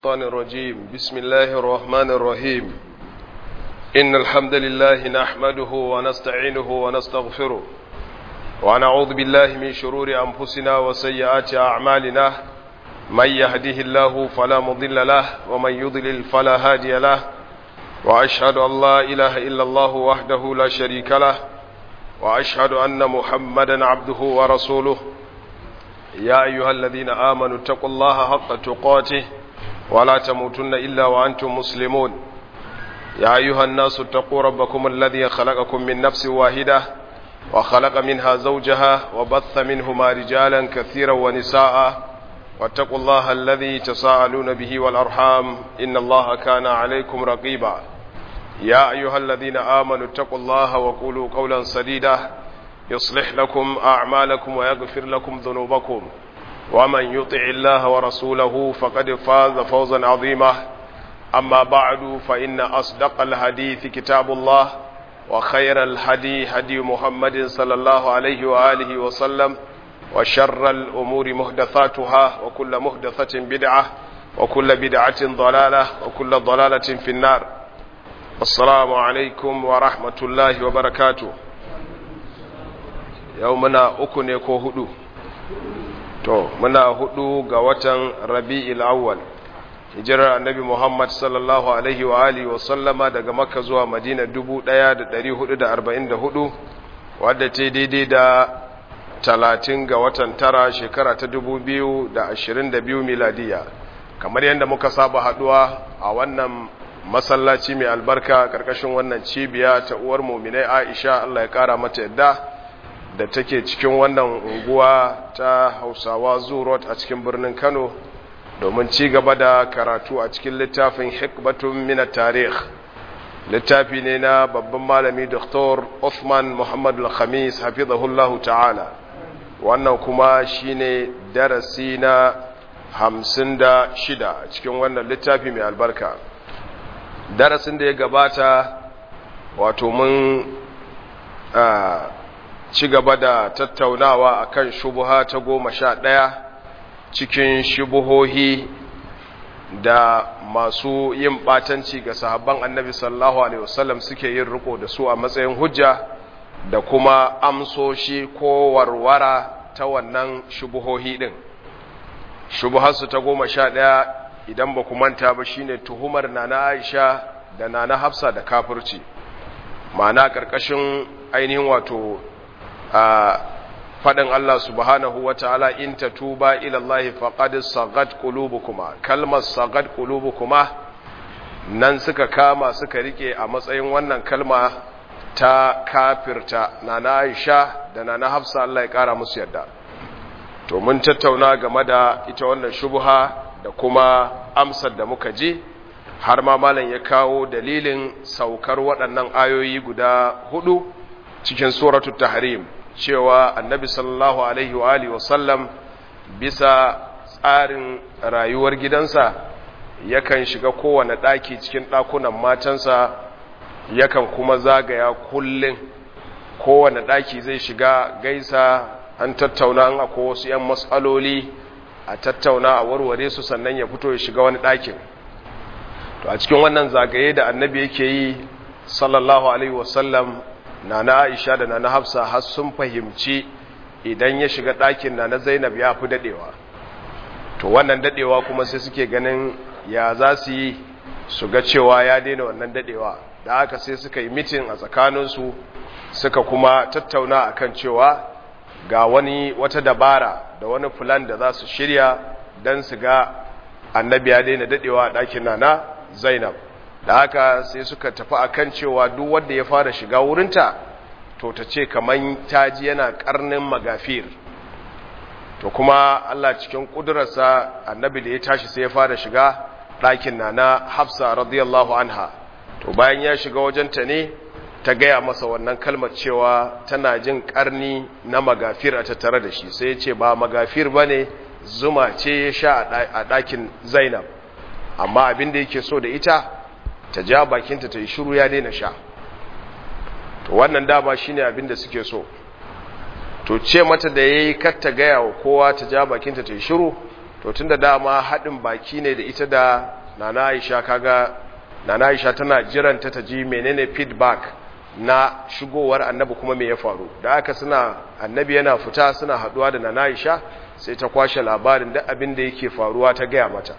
الشيطان الرجيم بسم الله الرحمن الرحيم إن الحمد لله نحمده ونستعينه ونستغفره ونعوذ بالله من شرور أنفسنا وسيئات أعمالنا من يهده الله فلا مضل له ومن يضلل فلا هادي له وأشهد أن لا إله إلا الله وحده لا شريك له وأشهد أن محمدا عبده ورسوله يا أيها الذين آمنوا اتقوا الله حق تقاته ولا تموتن إلا وأنتم مسلمون يا أيها الناس اتقوا ربكم الذي خلقكم من نفس واحدة وخلق منها زوجها وبث منهما رجالا كثيرا ونساء واتقوا الله الذي تساءلون به والأرحام إن الله كان عليكم رقيبا يا أيها الذين آمنوا اتقوا الله وقولوا قولا سديدا يصلح لكم أعمالكم ويغفر لكم ذنوبكم ومن يطع الله ورسوله فقد فاز فوزا عظيما أما بعد فإن أصدق الحديث كتاب الله وخير الهدي هدي محمد صلى الله عليه وآله وسلم وشر الأمور محدثاتها وكل محدثة بدعة وكل بدعة ضلالة وكل ضلالة في النار السلام عليكم ورحمة الله وبركاته يومنا أكن يكو هدو to muna hudu ga watan rabi'il awwal hijirar annabi muhammad sallallahu alaihi wa alihi wa sallama daga makka zuwa madina 1444 wadda ta daidai da 30 ga watan tara shekara ta 2022 miladiya kamar yadda muka saba haduwa a wannan masallaci mai albarka karkashin wannan cibiya ta uwar muminai aisha allah ya kara mata yadda da take cikin wannan unguwa ta hausawa zurot a cikin birnin kano domin ci gaba da karatu a cikin littafin hikbatun mina tarih littafi ne na babban malami dr Uthman muhammad al-khamis hafizahullahu ta'ala wannan kuma shine darasi na hamsin da shida cikin wannan littafi mai albarka darasin da ya gabata wato mun ci gaba da tattaunawa akan shubuha ta goma sha ɗaya cikin shubuhohi da masu yin ɓatanci ga sahabban annabi sallallahu alaihi wasallam suke yin riko da su a matsayin hujja da kuma amsoshi ko warwara ta wannan shubuhohi ɗin shubuharsu ta goma sha ɗaya idan ba ku manta ba shine tuhumar nana aisha da nana hafsa da kafirci ma'ana ƙarƙashin ainihin wato a faɗin Allah subhanahu wa ta'ala in ta tuba ilallahi faƙad sagat ƙulubukuma kalmar sagat ƙulubukuma nan suka kama suka rike a matsayin wannan kalma ta kafirta na na aisha da na na hafsa Allah ya ƙara musu yadda to mun tattauna game da ita wannan shubuha da kuma amsar da muka ji har ma malam ya kawo dalilin saukar waɗannan ayoyi guda hudu cikin suratul tahrim cewa annabi sallallahu alaihi wa alihi wasallam bisa tsarin rayuwar gidansa yakan shiga kowane ɗaki cikin ɗakunan matansa yakan kuma zagaya kullum kowane ɗaki zai shiga gaisa an tattauna an akwai wasu 'yan matsaloli a tattauna a warware su sannan ya fito ya shiga wani ɗakin to a cikin wannan zagaye da annabi yake yi sallallahu alaihi wasallam nana Aisha da nana Hafsa har sun fahimci idan ya shiga ɗakin nana Zainab ya fi dadewa to wannan dadewa kuma sai suke ganin ya za su yi su ga cewa ya daina wannan dadewa da haka sai suka yi mitin a tsakaninsu suka kuma tattauna akan cewa ga wani wata dabara da wani fulan da za su shirya don su ga annabi ya daina dadewa a ɗakin nana Zainab da haka sai suka tafi akan cewa duk wanda ya fara shiga wurinta to ta ce kaman taji yana karnin magafir to kuma Allah cikin kudurarsa annabi da ya tashi sai ya fara shiga ɗakin nana Hafsa radiyallahu anha to bayan ya shiga wajenta ne ta gaya masa wannan kalmar cewa tana jin karni na magafir a tattare da shi sai ya ce ba magafir bane zuma ce ya sha a ɗakin Zainab amma abin da yake so da ita ta ja bakinta ta yi shiru ya daina sha to wannan dama shine abin da suke so to ce mata da yayi kar ta gaya wa kowa ta ja bakinta ta yi shiru to tunda dama haɗin baki ne da ita da nana aisha kaga nana aisha tana jiranta ta ji menene feedback na shigowar annabi kuma me ya faru da aka suna annabi yana fita suna haduwa da nana aisha sai ta kwashe labarin duk abin da yake faruwa ta gaya mata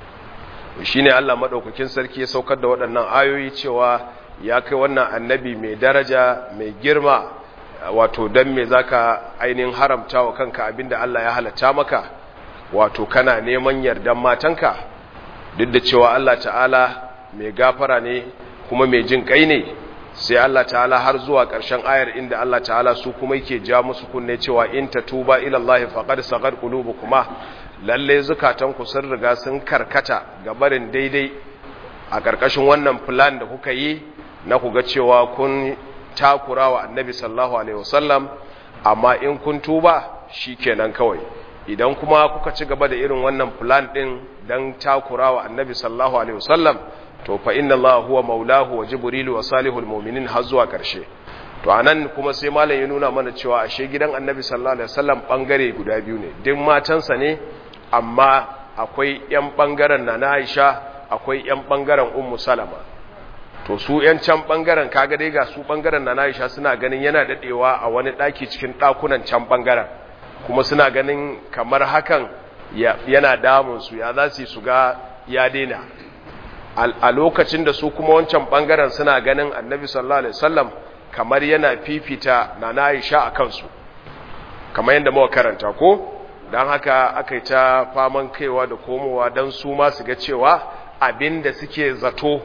shine Allah madaukakin sarki ya saukar da waɗannan ayoyi cewa ya kai wannan annabi mai daraja mai girma wato dan me zaka ainihin haramta wa kanka abinda Allah ya halatta maka wato kana neman yardan matanka duk da cewa Allah ta'ala mai gafara ne kuma mai jin kai ne sai Allah ta'ala har zuwa ƙarshen ayar inda Allah ta'ala su kuma yake ja musu kunne cewa in tatuba ila Allah faqad sagar qulubukuma lalle zukatanku sun riga sun karkata ga barin daidai a ƙarƙashin wannan plan da kuka yi na ku ga cewa kun takurawa annabi sallallahu alaihi wasallam amma in kun tuba shikenan kawai idan kuma kuka ci gaba da irin wannan plan din dan takurawa annabi sallallahu alaihi wasallam to fa inna Allah huwa maulahu wa jibrilu wa salihul mu'minin har zuwa karshe to anan kuma sai malam ya nuna mana cewa ashe gidan annabi sallallahu alaihi wasallam bangare guda biyu ne duk matansa ne amma akwai yan bangaren na Aisha akwai yan bangaren ummu salama to su yan can bangaren kaga dai ga su bangaren na Aisha suna ganin yana dadewa a wani daki cikin dakunan can bangaren kuma suna ganin kamar hakan yana damun su ya za su su ga ya daina a lokacin da su kuma wancan bangaren suna ganin annabi sallallahu alaihi wasallam kamar yana fifita na Aisha a kansu kamar yadda muka karanta ko dan haka aka yi ta faman kaiwa da komowa dan su ma su ga cewa abinda suke zato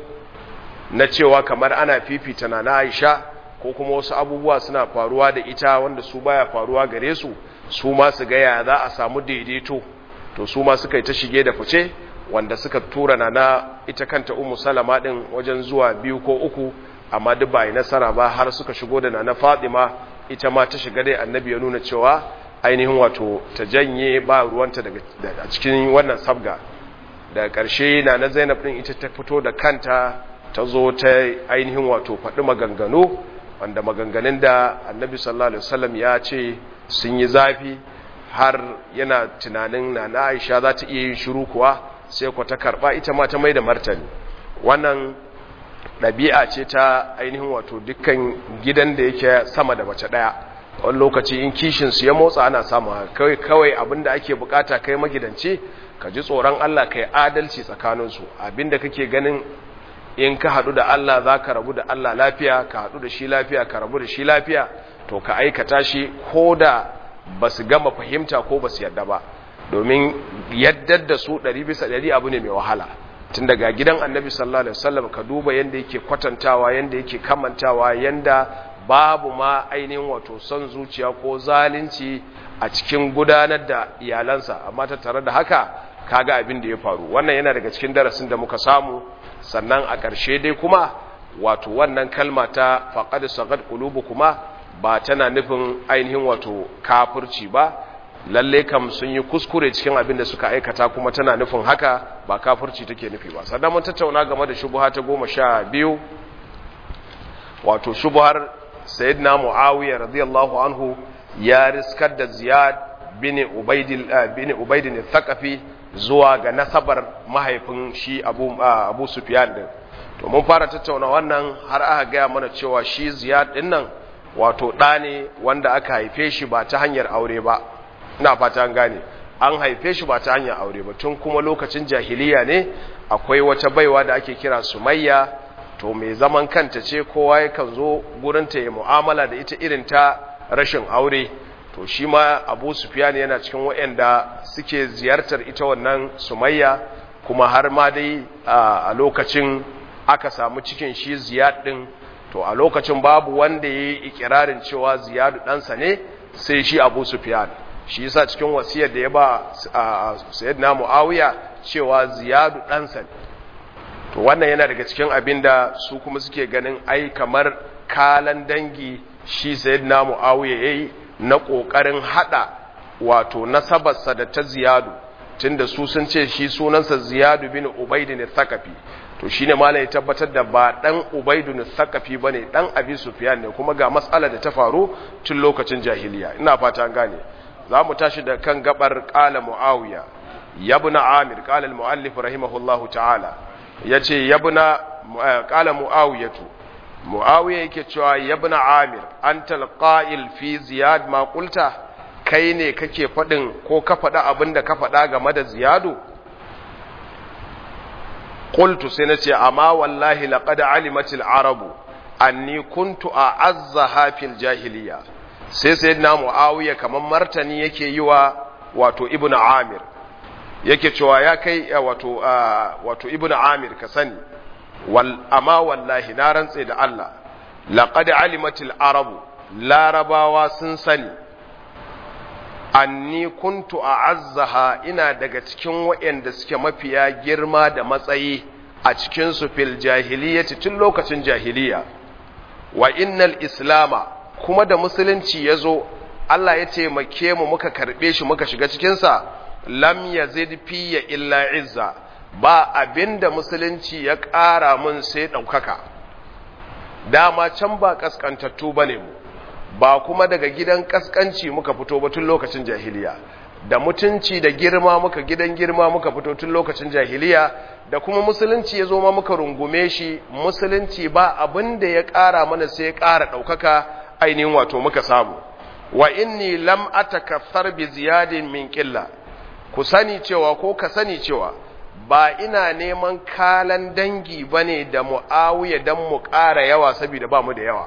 na cewa kamar ana fifita na Aisha ko kuma wasu abubuwa suna faruwa da ita wanda su baya faruwa gare su su ma su ga ya za a samu daidaito to su ma suka yi ta shige da fice wanda suka tura na na ita kanta umu salama din wajen zuwa biyu ko uku amma duk ba yi nasara ba har suka shigo da na fatima ita ma ta shiga dai annabi ya nuna cewa ainihin wato ta janye ba ruwanta daga a cikin wannan sabga daga ƙarshe na na zainab din ita ta fito da kanta ta zo ta ainihin wato faɗi maganganu wanda maganganun da annabi sallallahu alaihi wasallam ya ce sun yi zafi har yana tunanin na na aisha za ta iya yin shiru kuwa sai ku ta karba ita ma ta mai da martani wannan ɗabi'a ce ta ainihin wato dukkan gidan da yake sama da mace ɗaya wani lokaci in kishinsu ya motsa ana samu kawai kawai abinda ake bukata kai magidanci ka ji tsoron Allah kai adalci tsakaninsu abinda kake ganin in ka haɗu da Allah za ka rabu da Allah lafiya ka haɗu da shi lafiya ka rabu da shi lafiya to ka aikata shi ko da ba su gama fahimta ko ba su yadda ba domin yaddar da su ɗari bisa ɗari abu ne mai wahala tun daga gidan annabi sallallahu alaihi wasallam ka duba yanda yake kwatantawa yanda yake kamantawa yanda babu ma ainihin wato son zuciya ko zalunci a cikin gudanar da iyalansa amma ta tare da haka kaga abin da ya faru wannan yana daga cikin darasin da muka samu sannan a ƙarshe dai kuma wato wannan kalma ta faqad sagad kuma ba tana nufin ainihin wato kafirci ba lalle kam sun yi kuskure cikin abin da suka aikata kuma tana nufin haka ba kafirci take nufi ba sannan mun tattauna game da shubuha ta goma sha biyu wato shubuhar sayyidina muawiya radiyallahu anhu ya riskar da ziyad bin ubaidil bin ubaidin thaqafi zuwa ga nasabar mahaifin shi abu abu sufyan din to mun fara tattauna wannan har aka ga mana cewa shi ziyad din nan wato ɗa ne wanda aka haife shi ba ta hanyar aure ba ina fata an gane an haife shi ba ta hanyar aure ba tun kuma lokacin jahiliya ne akwai wata baiwa da ake kira sumayya to mai zaman kanta ce kowa yakan zo gurinta ya mu'amala da ita irin ta rashin aure to shi ma abu sufyan yana cikin waɗanda suke ziyartar ita wannan sumayya kuma har ma dai a lokacin aka samu cikin shi ziyad din to a lokacin babu wanda ya yi ikirarin cewa ziyadu ɗansa ne sai shi abu sufyan shi yasa cikin wasiyar da ya ba sayyidina muawiya cewa ziyadu ɗansa ne to wannan yana daga cikin abin da su kuma suke ganin ai kamar kalan dangi shi sayyidina muawiya yayi na kokarin hada wato nasabarsa da ta ziyadu tunda su sun ce shi sunansa ziyadu bin ubaidin thaqafi to shine malai ya tabbatar da ba dan ubaidun thaqafi bane dan abi sufyan ne kuma ga matsala da ta faru tun lokacin jahiliya ina fata an gane za mu tashi da kan gabar qala muawiya yabna amir qala al muallif rahimahullahu ta'ala yace yabna qala muawiyatu muawiya yake cewa yabna amir antal qa'il fi ziyad ma qulta kai ne kake fadin ko ka fada abinda ka fada game da ziyadu qultu sai nace amma wallahi laqad alimatil arabu anni kuntu a'azzaha fil jahiliya sai sayyidina muawiya kaman martani yake yi wa wato ibnu amir yake cewa ya kai wato wato ibnu amir ka sani wal amma wallahi na rantse da Allah laqad alimatil arabu larabawa sun sani anni kuntu a'azzaha ina daga cikin waɗanda suke mafiya girma da matsayi a cikin su fil jahiliyyati tun lokacin jahiliya wa innal islama kuma da musulunci yazo Allah ya taimake mu muka karbe shi muka shiga cikin sa lam yazid fiya illa izza ba abinda musulunci ya ƙara mun sai ɗaukaka dama can ba ƙasƙantattu ba ne mu ba kuma daga gidan ƙasƙanci muka fito ba tun lokacin jahiliya da mutunci da girma muka gidan girma muka fito tun lokacin jahiliya da kuma musulunci ya zo ma muka rungume shi musulunci ba abin da ya ƙara mana sai ya ƙara ɗaukaka ainihin wato muka samu wa inni lam atakaffar bi ziyadin min qilla ku sani cewa ko ka sani cewa ba ina neman kalan dangi ba ne da mu'awiya don mu ƙara yawa saboda ba mu da yawa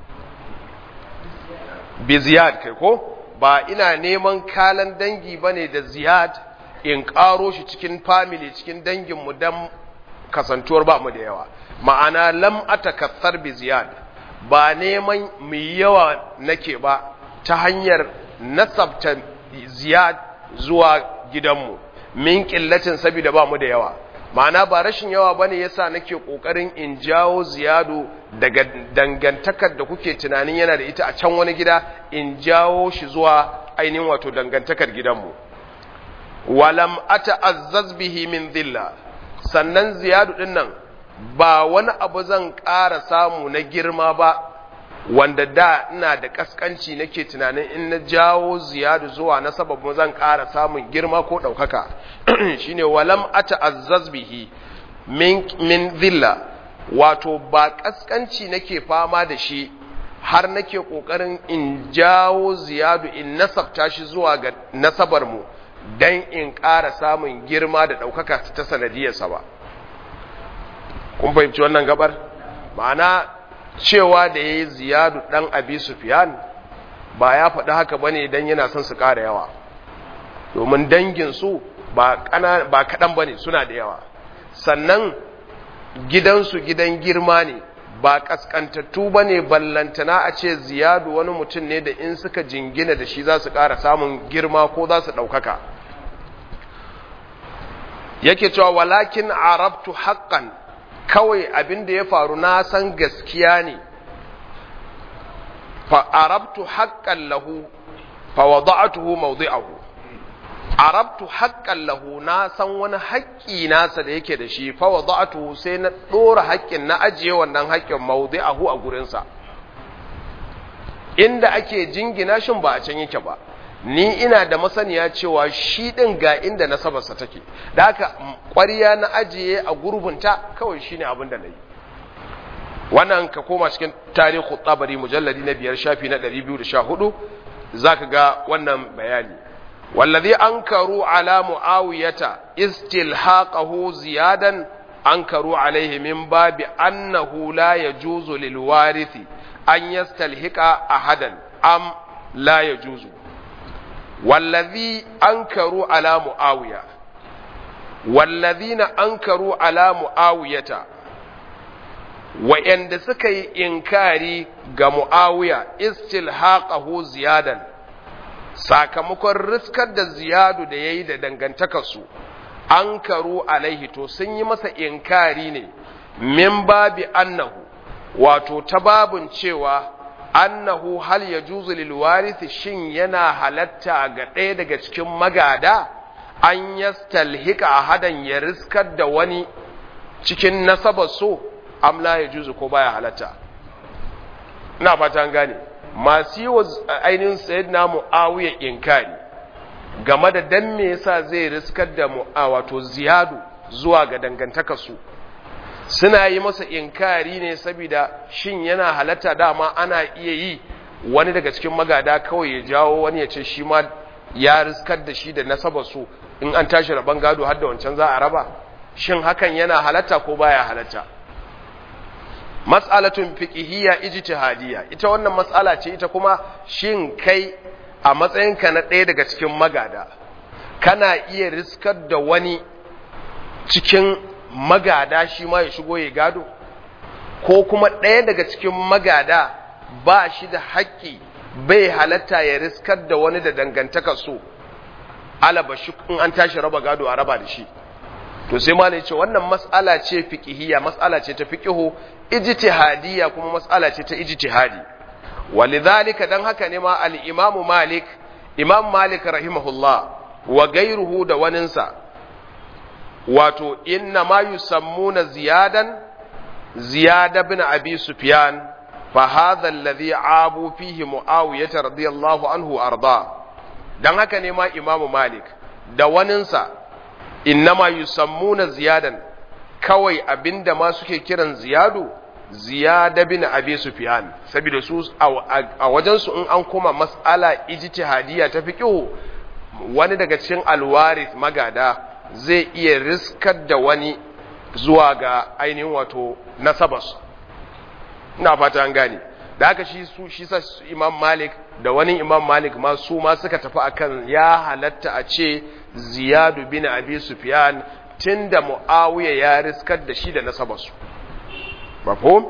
bi ziyad kai ko ba ina neman kalan dangi ba ne da ziyad in ƙaro shi cikin family cikin danginmu don kasantuwar ba mu da yawa ma'ana lam atakassar bi ziyad ba neman mu yawa nake ba ta hanyar nasabta ziyad zuwa gidanmu min ƙillacin saboda ba mu da yawa ma'ana ba rashin yawa bane yasa nake kokarin in jawo ziyadu daga dangantakar da kuke tunanin yana da ita a can wani gida in jawo shi zuwa ainihin wato dangantakar gidanmu walam ata'azzaz bihi min dhilla sannan ziyadu din nan ba wani abu zan ƙara samu na girma ba wanda da ina da kaskanci nake tunanin in na jawo ziyadu zuwa na sababin zan ƙara samun girma ko ɗaukaka shine walam ata'azzaz bihi min min dhilla wato ba kaskanci nake fama da shi har nake kokarin in jawo ziyadu in nasabta shi zuwa ga nasabar mu dan in ƙara samun girma da ɗaukaka ta sanadiyarsa ba kun fahimci wannan gabar ma'ana cewa da ya yi ziyadu ɗan abi sufiyan ba ya faɗi haka ba ne don yana son su ƙara yawa domin danginsu ba kaɗan ba ne suna da yawa sannan gidansu gidan girma ne ba ƙasƙantattu ba ne ballantana a ce ziyadu wani mutum ne da in suka jingina da shi za su ƙara samun girma ko za su ɗaukaka yake cewa walakin arabtu haƙƙan kawai abin da ya faru na san gaskiya ne fa arabtu haqqan lahu fa wada'tuhu mawdi'ahu arabtu haqqan lahu na san wani haƙƙi nasa da yake da shi fa wada'tuhu sai na dora haƙƙin na ajiye wannan haƙƙin mawdi'ahu a gurin sa inda ake jingina shin ba a can yake ba ni ina da masaniya cewa shi ɗin ga inda nasabarsa take da haka ƙwariya na ajiye a gurbinta kawai shine abin da na yi wannan ka koma cikin tarihu tsabari mujalladi na biyar shafi na 214 za ka ga wannan bayani wallazi an karu ala mu'awiyata istilhaqahu ziyadan an karu alaihi min babi annahu la yajuzu lil warithi an yastalhiqa ahadan am la yajuzu wallazi ankaru ala muawiya wallazina ankaru ala muawiyata wa'anda suka yi inkari ga muawiya istilhaqahu ziyadan sakamakon riskar da ziyadu da yayi da dangantakarsu ankaru alaihi to sun yi masa inkari ne min babi annahu wato ta babun cewa annahu hal ya juzu lil warith shin yana halatta ga ɗaya daga cikin magada an yastalhika ahadan ya riskar da wani cikin nasabar so am la ya juzu ko baya halatta ina fata gane masu yi wa ainihin sayyidina muawiya inkari game da dan me yasa zai riskar da mu a wato ziyadu zuwa ga dangantakarsu suna yi masa inkari ne saboda shin yana halatta dama ana iya yi wani daga cikin magada kawai ya jawo wani ya ce shi ma ya riskar da shi da nasabar su in an tashi raban gado har da wancan za a raba shin hakan yana halatta ko baya halatta mas'alatun fiqhiyya ijtihadiyya ita wannan mas'ala ce ita kuma shin kai a matsayinka na ɗaya daga cikin magada kana iya riskar da wani cikin magada shi ma ya shigo ya gado ko kuma ɗaya daga cikin magada ba shi da haƙƙi bai halatta ya riskar da wani da dangantaka so alaba shi in an tashi raba gado a raba da shi to sai ma ce wannan mas'ala ce fiqhiyya mas'ala ce ta fiqhu ijtihadiyya kuma mas'ala ce ta ijtihadi walidhalika dan haka ne ma al-imam malik imam malik rahimahullah wa gairuhu da waninsa wato inna ma yusammuna ziyadan ziyada bin abi sufyan fa hadha alladhi abu fihi muawiyah radiyallahu anhu arda dan haka ne ma imamu malik da waninsa inna ma yusammuna ziyadan kawai abinda ma suke kiran ziyadu ziyada bin abi sufyan saboda su a wajen su in an koma mas'ala ijtihadiyya ta fiqhu wani daga cikin alwaris magada zai iya riskar da wani zuwa ga ainihin wato nasabas ina fata an gane da haka shi su shi sa imam malik da wani imam malik ma su ma suka tafi akan ya halatta a ce ziyadu bin abi sufyan tunda muawiya ya riskar da shi da nasabarsu mafhum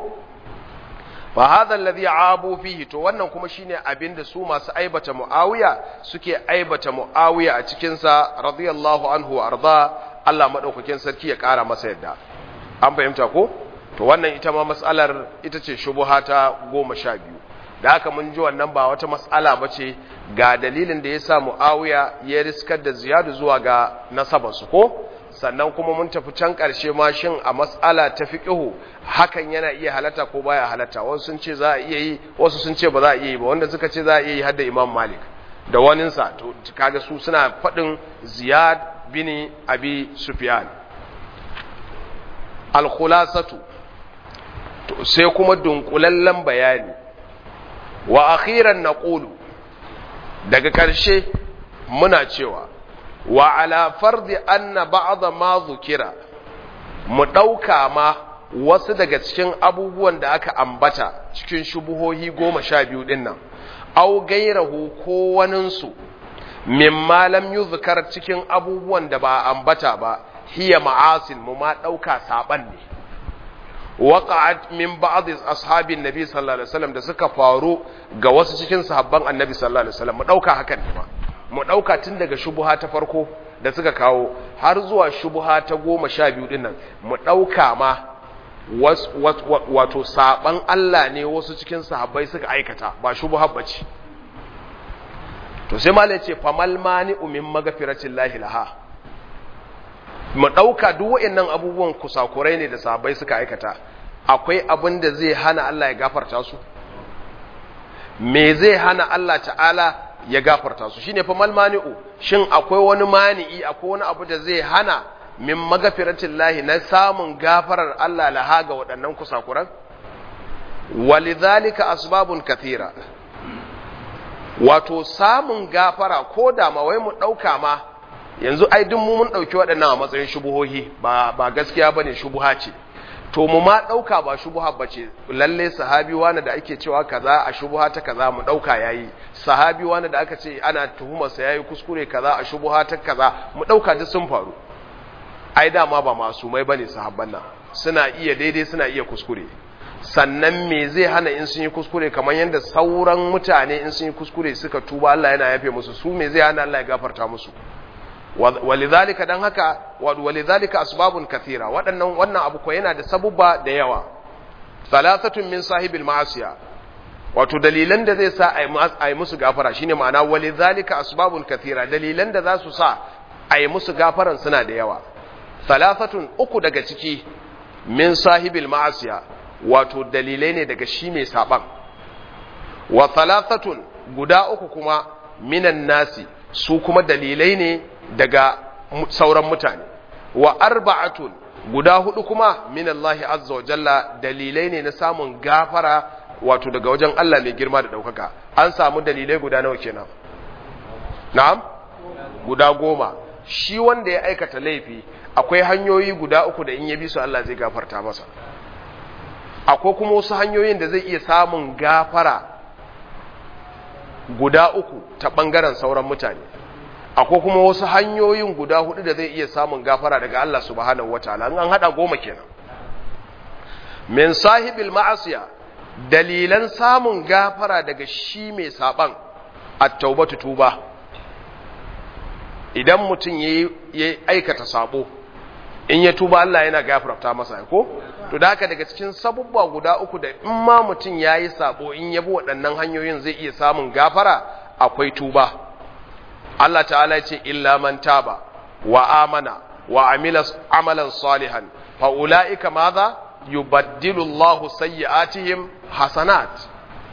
fa hadha alladhi abu fihi to wannan kuma shine abinda su masu aibata muawiya suke aibata muawiya a cikin sa radiyallahu anhu wa arda Allah madaukakin sarki ya kara masa yadda an fahimta ko to wannan ita ma mas'alar ita ce shubuha ta goma sha biyu da haka mun ji wannan ba wata mas'ala ba ce ga dalilin da ya sa mu'awiya ya riskar da ziyadu zuwa ga nasabarsu ko sannan kuma mun tafi can ƙarshe ma shin a mas'ala ta fiqhu hakan yana iya halatta ko baya halatta wasu sun ce za a iya yi wasu sun ce ba za a iya yi ba wanda suka ce za a iya yi har da imam malik da waninsa to kaga su suna faɗin ziyad bin abi sufyan al-khulasatu sai kuma dunkulallen bayani wa akhiran naqulu daga ƙarshe muna cewa wa ala fardi anna ba'd ma zukira mu ɗauka ma wasu daga cikin abubuwan da aka ambata cikin shubuhohi goma sha biyu ɗin nan au gairahu ko waninsu mimma lam yuzkar cikin abubuwan da ba ambata ba hiya ma'asin mu ma ɗauka saɓan ne waqa'at min ba'd ashabin nabi sallallahu alaihi wasallam da suka faru ga wasu cikin sahabban annabi sallallahu alaihi wasallam mu dauka hakan ne ma mu dauka tun daga shubuha ta farko da suka kawo har zuwa shubuha ta goma sha biyu din nan mu dauka ma wato saban Allah ne wasu cikin sahabbai suka aikata ba shubuha bace to sai malai ce famal mani umin magfiratin lahi laha mu ɗauka duk waɗannan abubuwan kusakurai ne da sahabbai suka aikata akwai abin da zai hana Allah ya gafarta su me zai hana Allah ta'ala ya gafarta su shine fa mal mani'u shin akwai wani mani'i akwai wani abu da zai hana min magafiratin lahi na samun gafarar Allah laha ga waɗannan kusakuran walidhalika asbabun kathira wato samun gafara ko da ma wai mu ɗauka ma yanzu ai duk mu mun ɗauki waɗannan a matsayin shubuhohi ba ba gaskiya bane shubuha ce to mu ma ɗauka ba shubuha ba ce lalle sahabi wani da ake cewa kaza a shubuha ta kaza mu ɗauka yayi sahabi wani da aka ce ana tuhumarsa yayi kuskure kaza a shubuha ta kaza mu ɗauka duk sun faru ai dama ba masumai bane sahabban nan suna iya daidai suna iya kuskure sannan me zai hana in sun yi kuskure kamar yadda sauran mutane in sun yi kuskure suka tuba Allah yana yafe musu su me zai hana Allah ya gafarta musu walidhalika dan haka walidhalika asbabun kathira waɗannan wannan abu ko yana da sabubba da yawa thalathatun min sahibil ma'asiya wato dalilan da zai sa a yi musu gafara shine ma'ana walidhalika asbabun kathira dalilan da za su sa a yi musu gafaran suna da yawa thalathatun uku daga ciki min sahibil ma'asiya wato dalilai ne daga shi mai saban wa thalathatun guda uku kuma minan nasi su kuma dalilai ne daga sauran mutane wa arba'atun guda hudu kuma min Allah azza wa jalla dalilai ne na samun gafara wato daga wajen Allah mai girma da daukaka an samu dalilai guda nawa kenan na'am guda goma shi wanda ya aikata laifi akwai hanyoyi guda uku da in ya bi su Allah zai gafarta masa akwai kuma wasu hanyoyin da zai iya samun gafara guda uku ta ɓangaren sauran mutane akwai kuma wasu hanyoyin guda hudu da zai iya samun gafara daga Allah subhanahu wataala an hada goma kenan min sahibil ma'asiya dalilan samun gafara daga shi mai saban at-taubatu tuba idan mutum ya aikata sabo in ya tuba Allah yana gafarta masa ko to da haka daga cikin sabubba guda uku da in ma mutum ya yi sabo in ya bi waɗannan hanyoyin zai iya samun gafara akwai tuba Allah ta'ala ya ce illa man taba wa amana wa amila amalan salihan fa ulaika madha yubaddilu Allahu sayyi'atihim hasanat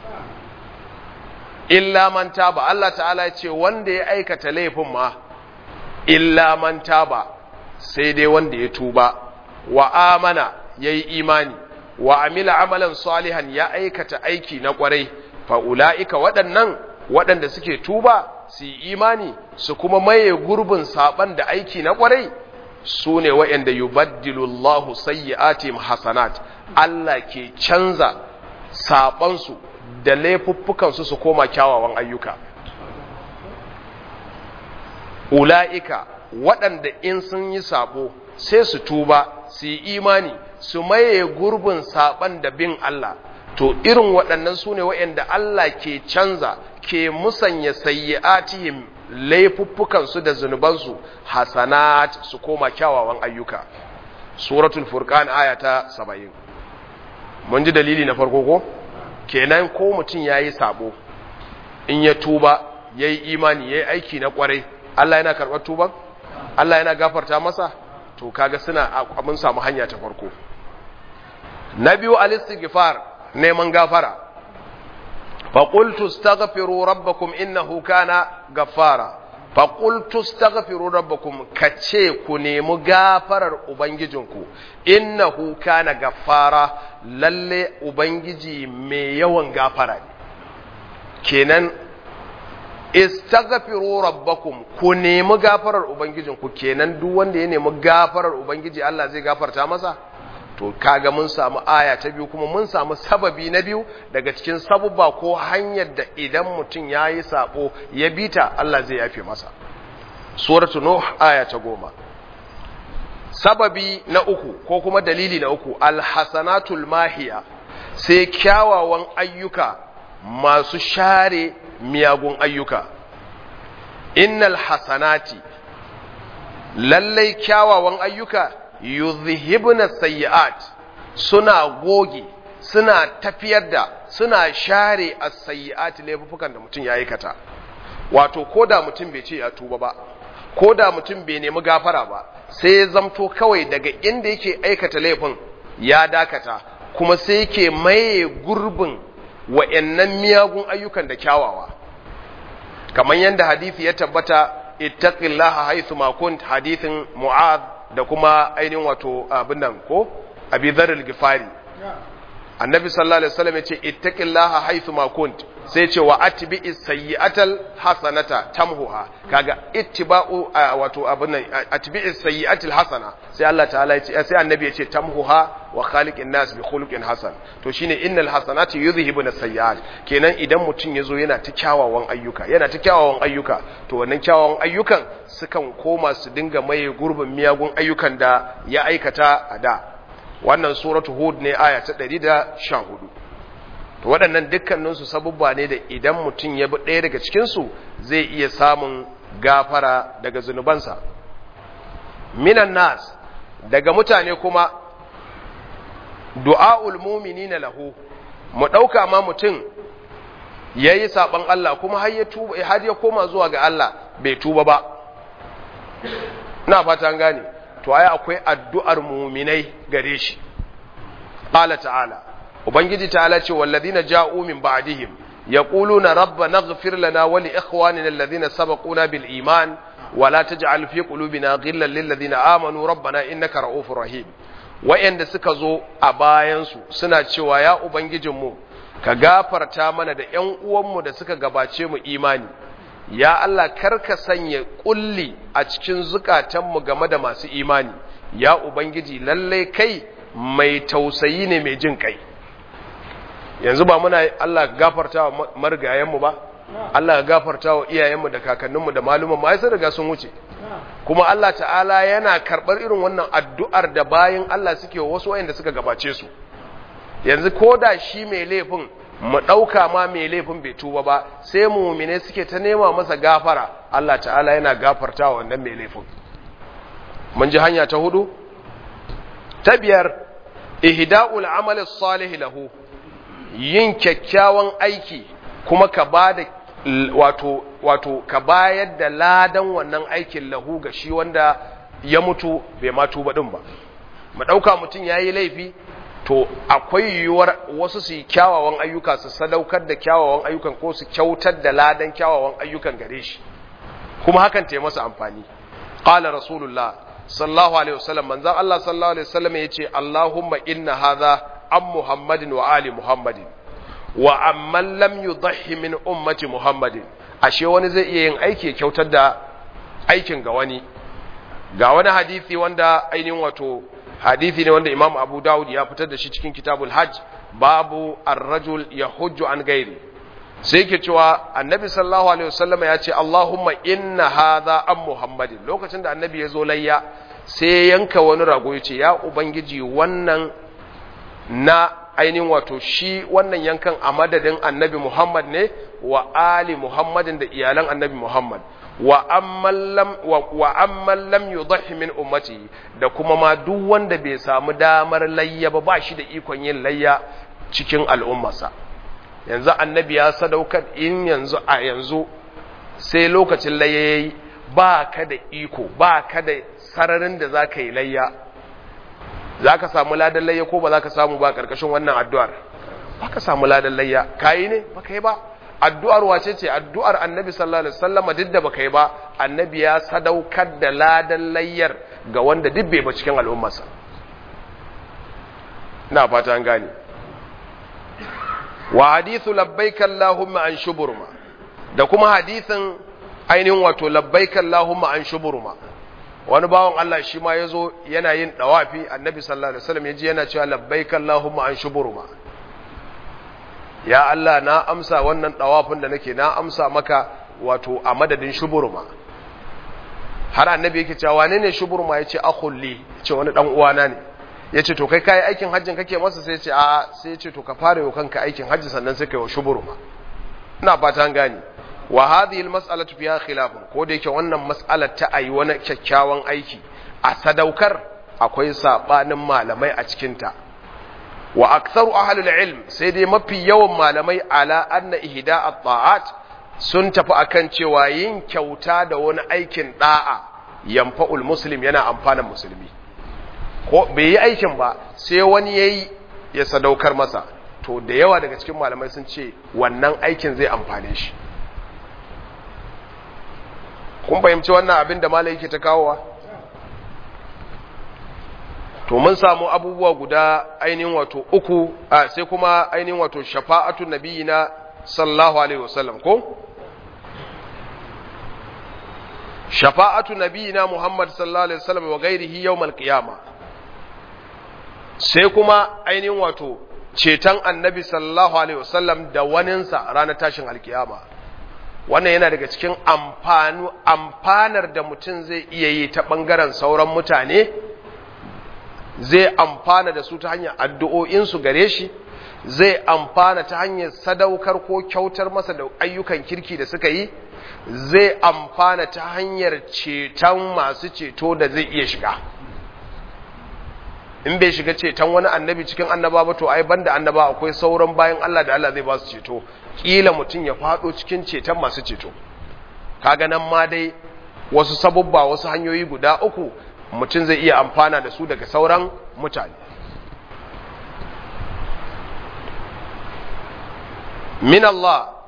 illa man taba Allah ta'ala ya ce wanda ya aikata laifin ma illa man taba sai dai wanda ya tuba wa amana yayi imani wa amila amalan salihan ya aikata aiki na kwarai fa ulaika waɗannan waɗanda suke tuba su yi imani su kuma maye gurbin saban da aiki na kwarai su ne waɗanda yubaddilu Allahu sayyi'atihim hasanat Allah ke canza sabansu da laifuffukansu su koma kyawawan ayyuka ula'ika waɗanda in sun yi sabo sai su tuba su yi imani su maye gurbin saban da bin Allah to irin waɗannan su ne waɗanda Allah ke canza ke musanya sayyi'atihim laifuffukansu da zunubansu hasanat su koma kyawawan ayyuka suratul furqan aya ta 70 mun ji dalili na farko ko kenan ko mutum yayi sabo in ya tuba yayi imani yayi aiki na kwarai Allah yana karɓar tuban Allah yana gafarta masa to kaga suna mun samu hanya ta farko na biyu al-istighfar neman gafara fa qultu astaghfiru rabbakum innahu kana ghaffara fa qultu astaghfiru rabbakum kace ku nemi gafarar ubangijinku innahu kana ghaffara lalle ubangiji mai yawan gafara ne kenan istaghfiru rabbakum ku nemi gafarar ubangijinku kenan duk wanda ya nemi gafarar ubangiji Allah zai gafarta masa to kaga mun samu aya ta biyu kuma mun samu sababi na biyu daga cikin sabubba ko hanyar da idan mutum ya yi sabo ya bita Allah zai yafe masa suratu nuh aya ta goma sababi na uku ko kuma dalili na uku alhasanatul mahiya sai kyawawan ayyuka masu share miyagun ayyuka innal hasanati lallai kyawawan ayyuka yuzhibna sayyi'at suna goge suna tafiyar da suna share as-sayyi'at laifukan da mutum ya aikata wato koda mutum bai ce ya tuba ba koda mutum bai nemi gafara ba sai ya zamto kawai daga inda yake aikata laifin ya dakata kuma sai yake maye gurbin wa'annan miyagun ayyukan da kyawawa kamar yadda hadisi ya tabbata ittaqillaha haythu ma kunt hadithin mu'adh da kuma ainihin wato abin nan ko abi dharr al-gifari annabi sallallahu alaihi wasallam yace ittaqillaha haythu ma kunt sai ce wa atbi'is sayyi'atal hasanata tamhuha kaga ittiba'u wato abin nan atbi'is sayyi'atil hasana sai Allah ta'ala yace sai annabi yace tamhuha wa khaliqin nas bi khuluqin hasan to shine innal hasanati yudhhibuna sayyi'at kenan idan mutum yazo yana ta kyawawan ayyuka yana ta kyawawan ayyuka to wannan kyawawan ayyukan sukan koma su dinga maye gurbin miyagun ayyukan da ya aikata a da wannan suratu hud ne aya ta 114 to waɗannan dukkaninsu sabubba ne da idan mutum ya bi ɗaya daga cikinsu zai iya samun gafara daga zunubansa minan nas daga mutane kuma du'a'ul muminina lahu mu ɗauka ma mutum ya yi saɓon Allah kuma har ya koma zuwa ga Allah bai tuba ba na fata gane to ai akwai addu'ar muminai gare shi qala ta'ala ubangiji ta'ala ce wallazina ja'u min ba'dihim yaquluna rabbana ighfir lana wa li ikhwanina alladhina sabaquna bil iman wa la taj'al fi qulubina ghillan lil ladina amanu rabbana innaka ra'ufur rahim wa'anda suka zo a bayan su suna cewa ya ubangijinmu ka gafarta mana da ƴan uwanmu da suka gabace mu imani ya Allah karka sanya kulli a cikin zukatanmu game da masu imani ya ubangiji lallai kai mai tausayi ne mai jin kai yanzu ba muna Allah gafarta wa marigayenmu ba Allah gafarta wa iyayenmu da kakanninmu da malumanmu ai sun riga sun wuce kuma Allah ta'ala yana karɓar irin wannan addu'ar da bayan Allah suke wasu wayanda suka gabace su yanzu ko da shi mai laifin mu ɗauka ma mai laifin bai tuba ba sai mumine suke ta nema masa gafara Allah ta'ala yana gafarta wa wannan mai laifin mun ji hanya ta hudu ta biyar ihda'ul amali salih lahu yin kyakkyawan aiki kuma ka bada wato wato ka bayar da ladan wannan aikin lahu ga shi wanda ya mutu bai ma tuba din ba mu dauka mutun yayi laifi to akwai yiwuwar wasu su yi kyawawan ayyuka su sadaukar da kyawawan ayyukan ko su kyautar da ladan kyawawan ayyukan gare shi kuma hakan ta yi masa amfani qala rasulullah sallallahu alaihi wasallam manzon Allah sallallahu alaihi wasallam yace Allahumma inna hadha am Muhammadin wa ali Muhammadin wa amman lam yudhi min ummati Muhammadin ashe wani zai iya yin aiki ya kyautar da aikin ga wani ga wani hadisi wanda ainihin wato hadisi ne wanda Imam Abu Dawud ya fitar da shi cikin Kitabul Hajj babu ar-rajul yahujju an gairi sai yake cewa annabi sallallahu alaihi wasallam ya ce Allahumma inna hadha am Muhammadin lokacin da annabi ya zo layya sai yanka wani rago ya ce ya ubangiji wannan na ainihin wato shi wannan yankan a madadin annabi Muhammad ne wa ali Muhammadin da iyalan annabi Muhammad wa amman lam wa amman lam yudhi min ummati da kuma ma duk wanda bai samu damar layya ba ba shi da ikon yin layya cikin al'ummarsa yanzu annabi ya sadaukar in yanzu a yanzu sai lokacin layya yayi ba ka da iko ba ka da sararin da za ka yi layya za ka samu ladan layya ko ba za ka samu ba ƙarƙashin wannan addu'ar ba ka samu ladan layya ka yi ne ba ka yi ba addu'ar wace ce addu'ar annabi sallallahu alaihi wasallama duk da ba ka yi ba annabi ya sadaukar da ladan layyar ga wanda duk bai ba cikin al'ummarsa na fata an gane wa hadithu labbaika Allahumma an shuburma da kuma hadithin ainihin wato labbaika Allahumma an shuburma wani bawan Allah shi ma yazo yana yin dawafi annabi sallallahu alaihi wasallam yaji yana cewa labbaika Allahumma an shuburma ya Allah na amsa wannan dawafin da nake na amsa maka wato a madadin shuburma har annabi yake cewa wane ne shuburma yace akhulli yace wani dan uwana ne ya ce to kai kayi aikin hajjin kake masa sai ce a sai ce to ka fara yau kanka aikin hajji sannan sai kai wa shuburma ina fata an gane wa hadhihi almas'alatu fiha khilafun ko da yake wannan mas'alar ta ayi wani kyakkyawan aiki a sadaukar akwai sabanin malamai a cikin ta wa aktharu ahlul ilm sai dai mafi yawan malamai ala anna ihda at-ta'at sun tafi akan cewa yin kyauta da wani aikin da'a yanfa'ul muslim yana amfanan musulmi ko bai yi aikin ba sai wani ya yi ya sadaukar masa to da yawa daga cikin malamai sun ce wannan aikin zai amfane shi kun fahimci wannan abin da malai yake ta kawowa to mun samu abubuwa guda ainihin wato uku a sai kuma ainihin wato shafa'atu nabiyina sallallahu alaihi wasallam ko shafa'atu nabiyina muhammad sallallahu alaihi wasallam wa ghairihi yawmal qiyamah sai kuma ainihin wato ceton annabi sallallahu alaihi wasallam da waninsa ranar tashin alkiyama wannan yana daga cikin amfanu amfanar da mutum zai iya yi ta ɓangaren sauran mutane zai amfana da su ta hanyar addu'o'insu gare shi zai amfana ta hanyar sadaukar ko kyautar masa da ayyukan kirki da suka yi zai amfana ta hanyar ceton masu ceto da zai iya shiga in bai shiga ceton wani annabi cikin annaba ba to ai banda annaba akwai sauran bayan Allah da Allah zai ba su ceto kila mutum ya fado cikin ceton masu ceto kaga nan ma dai wasu sabubba wasu hanyoyi guda uku mutum zai iya amfana da su daga sauran mutane min Allah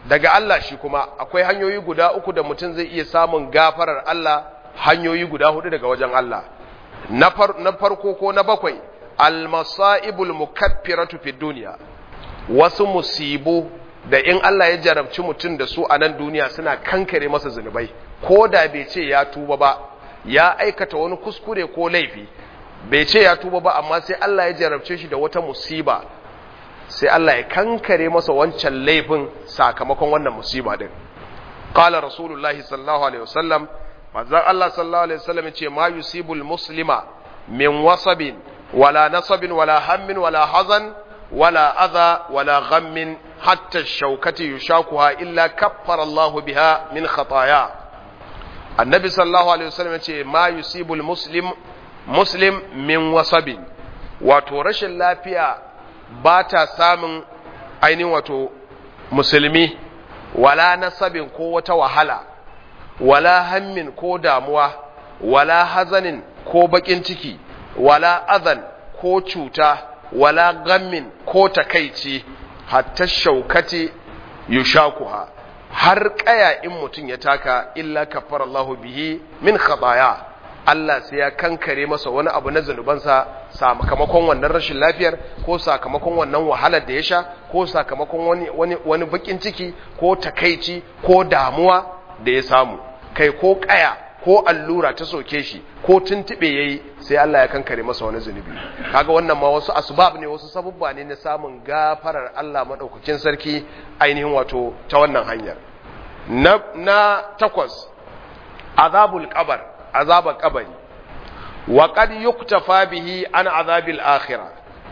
daga Allah shi kuma akwai hanyoyi guda uku da mutum zai iya samun gafarar Allah hanyoyi guda hudu daga wajen Allah na farko ko na bakwai almasaibul mukaffiratu fid dunya wasu musibu da in Allah ya jarabci mutum da su a nan duniya suna kankare masa zunubai ko da bai ce ya tuba ba ya aikata wani kuskure ko laifi bai ce ya tuba ba amma sai Allah ya jarabce shi da wata musiba sai Allah ya kankare masa wancan laifin sakamakon wannan musiba din qala rasulullahi sallallahu alaihi wasallam manzon Allah sallallahu alaihi wasallam ya ce ma yusibul muslima min wasabin wala nasabin wala hammin wala hazan wala adha wala ghammin hatta shaukati yushakuha illa kaffara Allah biha min khataya annabi sallallahu alaihi wasallam ya ce ma yusibul muslim muslim min wasabin wato rashin lafiya ba ta samun ainihin wato musulmi wala nasabin ko wata wahala wala hammin ko damuwa wala hazanin ko bakin ciki wala azan ko cuta wala gammin ko takaici hatta shaukati yushakuha har kaya in mutum ya taka illa kafara Allahu bihi min khataya Allah sai ya kankare masa wani abu na zanubansa sakamakon wannan rashin lafiyar ko sakamakon wannan wahalar da ya sha ko sakamakon wani, wani, wani bakin ciki ko takaici ko damuwa da ya samu kai ko kaya ko allura ta soke shi ko tuntube yayi sai Allah ya kankare masa wani zunubi kaga wannan ma wasu asbab ne wasu sabubba ne na samun gafarar Allah madaukakin sarki ainihin wato ta wannan hanyar na, na takwas azabul qabr azabar kabari wa qad yuktafa bihi an azabil akhirah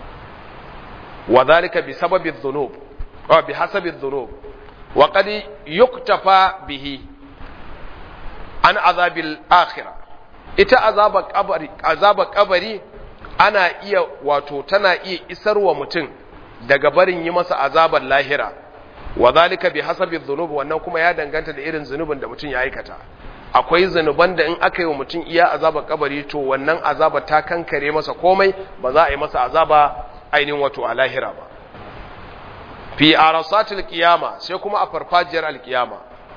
wa dhalika bi sababi dhunub wa bi hasabi dhunub wa qad yuktafa bihi an azabil akhirah ita azabar kabari azabar kabari ana iya wato tana iya isarwa mutum daga barin yi masa azabar lahira wa dhalika bi hasabi dhunub wannan kuma ya danganta da irin zunubin da mutum ya aikata akwai zanuban da in aka yi wa mutum iya azabar kabari to wannan azaba ta kankare masa komai ba za a yi masa azaba ainihin wato a lahira ba fi arasatil qiyama sai kuma a farfajiyar alkiyama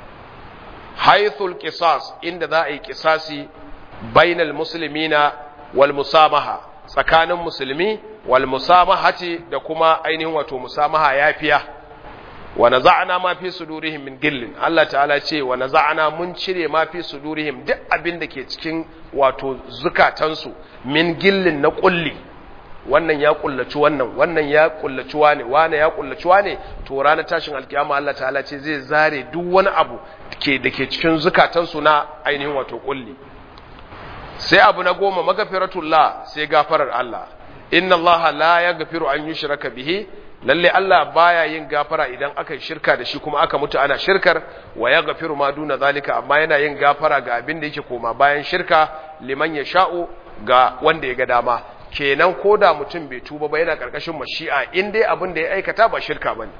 haithul qisas inda za a yi qisasi bainal muslimina wal musamaha tsakanin musulmi wal musamahati da kuma ainihin wato musamaha yafiya wa naza'na ma fi sudurihim min gillin Allah ta'ala ce wa naza'na mun cire ma fi sudurihim duk abin da ke cikin wato zukatansu min gillin na kulli wannan ya kullaci wannan wannan ya kullaci wane wane ya kullaci wane to ranar tashin alkiyama Allah ta'ala ce zai zare duk wani abu ke da ke cikin zukatansu na ainihin wato kulli sai abu na goma magafiratullah sai gafarar Allah inna Allah la yaghfiru an yushraka bihi lalle Allah baya yin gafara idan aka shirka da shi kuma aka mutu ana shirkar wa ya gafiru ma duna zalika amma yana yin gafara ga abin da yake koma bayan shirka liman ya sha'u ga wanda ya ga dama kenan ko da mutum bai tuba ba yana karkashin mashi'a in dai abin da ya aikata ba shirka bane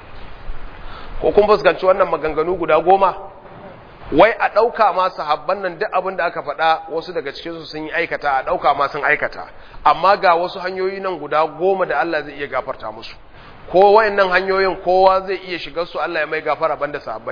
ko kun fuskanci wannan maganganu guda goma wai a ɗauka ma sahabban nan duk abin da aka faɗa wasu daga cikinsu sun yi aikata a ɗauka ma sun aikata amma ga wasu hanyoyi nan guda goma da Allah zai iya gafarta musu ko wayannan hanyoyin kowa zai iya shigar su Allah ya mai gafara banda sahabbai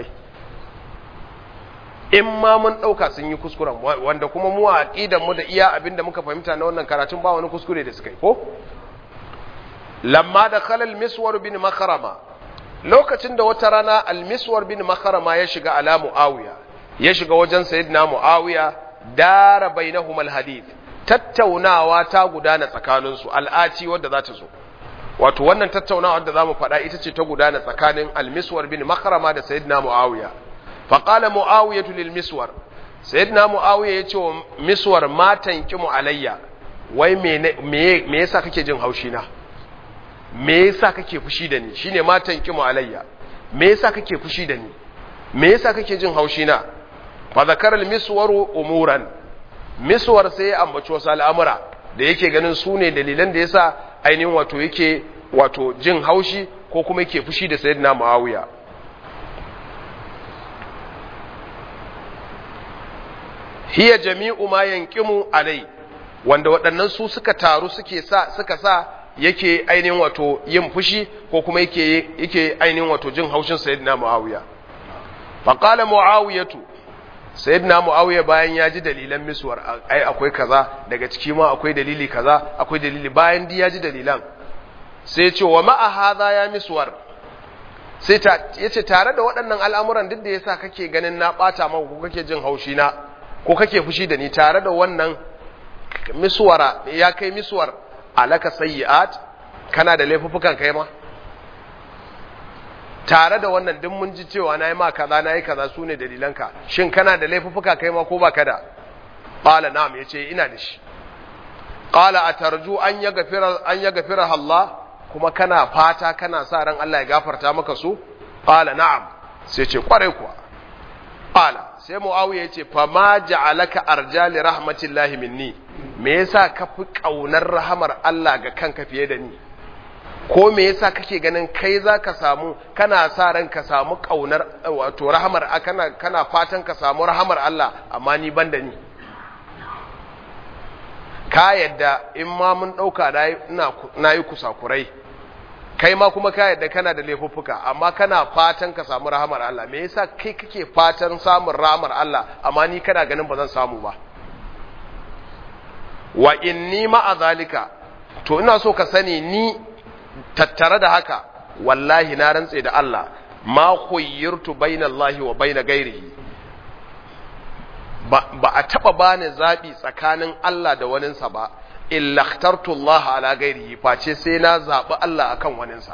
in ma mun ɗauka sun yi kuskuren wanda kuma mu a aqidan mu da iya abin da muka fahimta na wannan karatun ba wani kuskure da suka yi ko lamma da khalal miswar bin makharama lokacin da wata rana al-miswar bin makharama ya shiga ala muawiya ya shiga wajen sayyidina muawiya dara bainahum al-hadith tattaunawa ta gudana tsakaninsu al'aci wadda za ta zo wato wannan tattaunawa da zamu faɗa ita ce ta gudana tsakanin al-miswar bin makharama da sayyidina muawiya fa qala muawiya lil miswar sayyidina muawiya ya ce wa miswar matan kimu alayya wai me me yasa kake jin haushi na me yasa kake fushi da ni shine matan kimu alayya me yasa kake fushi da ni me yasa kake jin haushi na fa zakara al-miswaru umuran miswar sai ya ambaci wasu al'amura da yake ganin su ne dalilan da yasa ainihin wato yake wato jin haushi ko kuma yake fushi da sayyidina muawiya hiya jami'u ma yanqimu alai wanda waɗannan su suka taru suke sa suka sa yake ainihin wato yin fushi ko kuma yake yake ainihin wato jin haushin sayyidina muawiya fa qala muawiyatu sayyidina muawiya bayan ya ji dalilan miswar ai akwai kaza daga ciki ma akwai dalili kaza akwai dalili bayan di ya ji dalilan sai ya ce wa ma'a hadha ya miswar sai ta yace tare da waɗannan al'amuran duk da yasa kake ganin na bata maka ko kake jin haushi na ko kake fushi da ni tare da wannan miswara ya kai miswar alaka sayyi'at kana da laifuffukan kai ma tare da wannan duk mun ji cewa nayi ma kaza nayi kaza sune dalilanka shin kana da laifuffuka kai ma ko baka da qala na'am yace ina da shi qala atarju an yaghfira an yaghfira Allah kuma kana fata kana sa ran Allah ya gafarta maka su qala na'am sai ce kware kuwa qala sai muawiya yace fa ma ja'alaka arjali rahmatillahi minni me yasa ka fi kaunar rahamar Allah ga kanka fiye da ni ko me yasa kake ganin kai za ka samu kana sa ran ka samu kaunar wato rahamar kana kana fatan ka samu rahamar Allah amma ni ban da ni ka yadda in ma mun dauka na yi kusakurai kai ma kuma ka yadda kana da laifuffuka amma kana fatan ka samu rahamar Allah me yasa kai kake fatan samun rahamar Allah amma ni kana ganin ba zan samu ba wa inni ma'a zalika to ina so ka sani ni tattare da haka wallahi na rantse da Allah ma khuyyirtu bainallahi wa baina ghairihi ba, ba a taba bani zabi tsakanin Allah da waninsa ba illa ikhtartu Allah ala ghairihi face sai na zabi Allah akan waninsa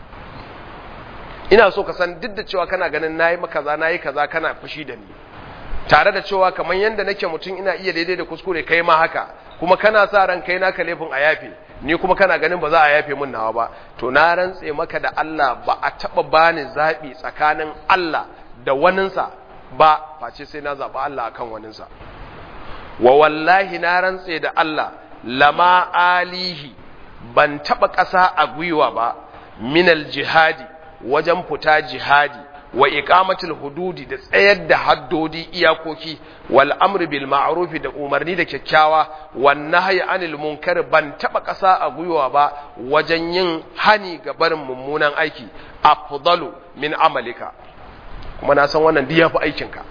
ina so ka san duk da cewa kana ganin nayi maka kaza nayi kaza kana fushi da ni tare da cewa kamar yanda nake mutum ina iya daidai da kuskure kai ma haka kuma kana sa ran kai naka laifin a yafe ni kuma kana ganin ba za a yafe min nawa ba to na rantse maka da Allah ba a taba bani zabi tsakanin Allah da waninsa ba face sai na zaba Allah akan waninsa wa wallahi na rantse da Allah lama alihi ban taba ƙasa a gwiwa ba minal jihadi wajen fita jihadi wa iqamatul hududi da tsayar da haddodi iyakoki wal amri bil ma'ruf da umarni da kyakkyawa wan nahyi anil munkar ban taba kasa a gwiwa ba wajen yin hani ga barin mummunan aiki afdalu min amalika kuma na san wannan diya fi aikin ka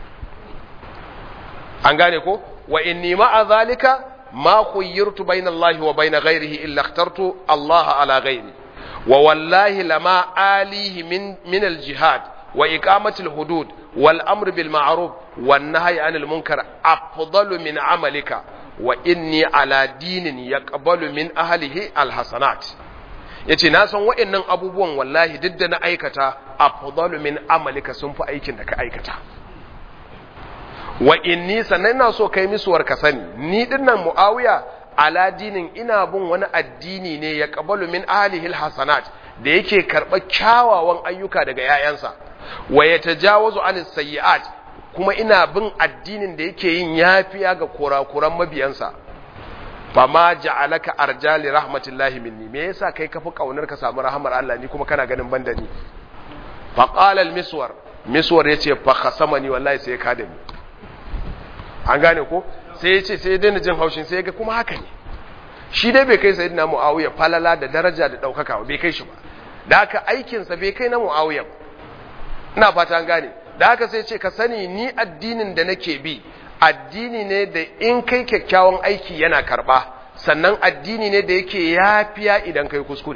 an gane ko wa inni ma'a zalika ma khuyyirtu bayna Allah wa bayna ghayrihi illa ikhtartu Allah ala ghayri wa wallahi lama alihi min min al jihad وإقامة الحدود والأمر بالمعروف والنهي عن المنكر أفضل من عملك وإني على دين يقبل من أهله الحسنات yace na san wa'annan abubuwan wallahi duk da na aikata afdalu min amalika sun fi aikin da ka aikata wa inni sannan ina so kai misuwar ka sani ni dinnan muawiya ala dinin ina bin wani addini ne ya qabalu min ahlihi alhasanat da yake karɓar kyawawan ayyuka daga 'ya'yansa wa ya tajawazu anis sayyi'at kuma ina bin addinin da yake yin yafiya ga kurakuran mabiyansa fa ma ja'alaka arjali rahmatillahi minni me yasa kai kafi kaunar ka samu rahmar Allah ni kuma kana ganin banda ni fa qala al-miswar miswar yace fa khasamani wallahi sai ka da ni an gane ko sai yace sai daina jin haushin sai ga kuma haka ne shi dai bai kai sayyidina muawiya falala da daraja da daukaka bai kai shi ba da haka aikinsa bai kai na muawiya ba ina fata an gane da haka sai ce ka sani ni addinin da nake bi addini ne da in kai kyakkyawan aiki yana karba sannan addini ne da yake yafiya idan kai kuskure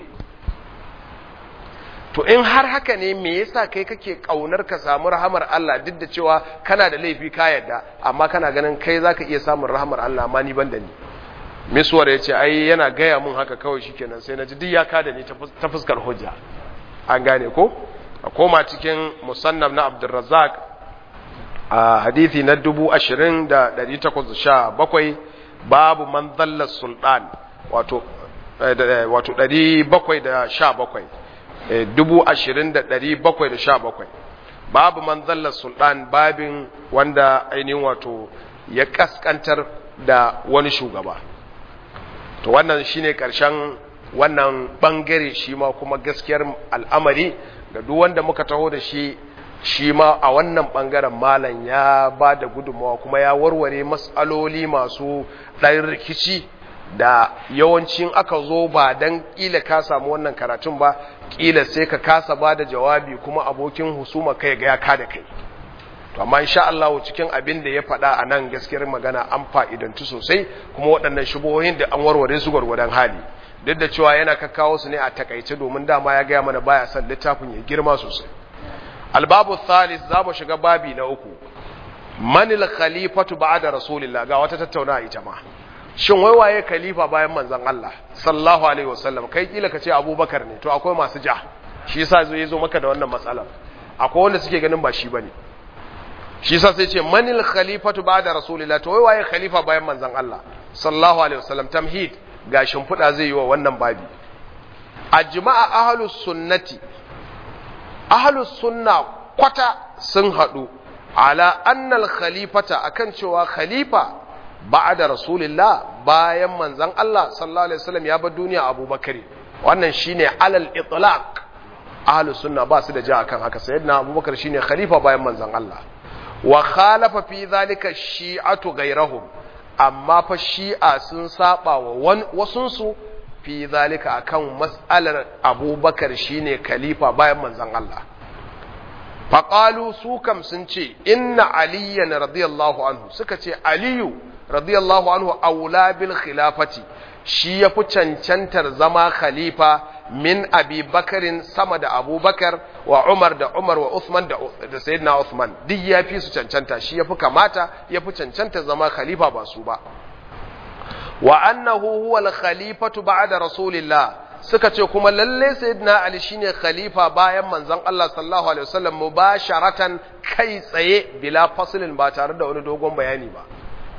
to in har haka ne me yasa kai kake kaunar ka samu rahamar Allah duk da cewa kana da laifi ka yadda amma kana ganin kai zaka iya samun rahamar Allah amma ni ban da ni miswar ya ce ai yana gaya mun haka kawai shikenan sai na ji duk ya kada ni ta fuskar hujja an gane ko a koma cikin musannaf na abdulrazak a hadithi na dubu ashirin da ɗari takwas sha bakwai babu man zallar sultan wato wato ɗari bakwai da sha bakwai dubu ashirin da ɗari bakwai da sha bakwai babu man zallar sultan babin wanda ainihin wato ya kaskantar da wani shugaba to wannan shine ƙarshen wannan bangare shi ma kuma gaskiyar al'amari ga duk wanda muka taho da shi shi ma a wannan bangaren malam ya ba da gudunmawa kuma ya warware matsaloli masu ɗan rikici da yawancin aka zo ba dan kila ka samu wannan karatun ba kila sai ka kasa ba da jawabi kuma abokin husuma kai ga ya ka da kai to amma insha Allah cikin abin da ya faɗa a nan gaskiyar magana an fa'idantu sosai kuma waɗannan shubuhohin da an warware su gwargwadon hali duk da cewa yana kakkawo su ne a takaice domin dama ya gaya mana baya son littafin ya girma sosai albabu thalis za mu shiga babi na uku manil khalifatu ba'da rasulillah ga wata tattauna ita ma shin wai waye khalifa bayan manzon Allah sallallahu alaihi wasallam kai kila kace abubakar ne to akwai masu ja shi yasa zai zo maka da wannan matsalar akwai wanda suke ganin ba shi bane shi yasa sai ce manil khalifatu ba'da rasulillah to wai waye khalifa bayan manzon Allah sallallahu alaihi wasallam tamhid ga shimfiɗa zai yi wa wannan babi ajma'a ahlus sunnati ahlus sunna kwata sun haɗu ala annal khalifata akan cewa khalifa ba'da rasulillah bayan manzon Allah sallallahu alaihi wasallam ya bar duniya Abubakar wannan shine alal itlaq ahlus sunna ba su da ja akan haka sayyidina Abubakar shine khalifa bayan manzon Allah wa khalafa fi zalika shi'atu ghayrahum amma fa shi'a sun saba wa wasunsu fi zalika akan mas'alar Abubakar shine khalifa bayan manzon Allah faƙalu su kam sun ce inna aliyan radiyallahu anhu suka ce aliyu radiyallahu anhu aula bil khilafati shi ya fi cancantar zama khalifa min abi bakarin sama da abubakar wa umar da umar wa usman da, da sayyidina usman duk ya fi su cancanta shi ya fi kamata ya fi cancanta zama khalifa ba su ba wa annahu huwa al khalifatu ba'da rasulillah suka ce kuma lalle sayyidina ali shine khalifa bayan manzon Allah sallallahu alaihi wasallam mubasharatan kai tsaye bila faslin ba tare da wani dogon bayani ba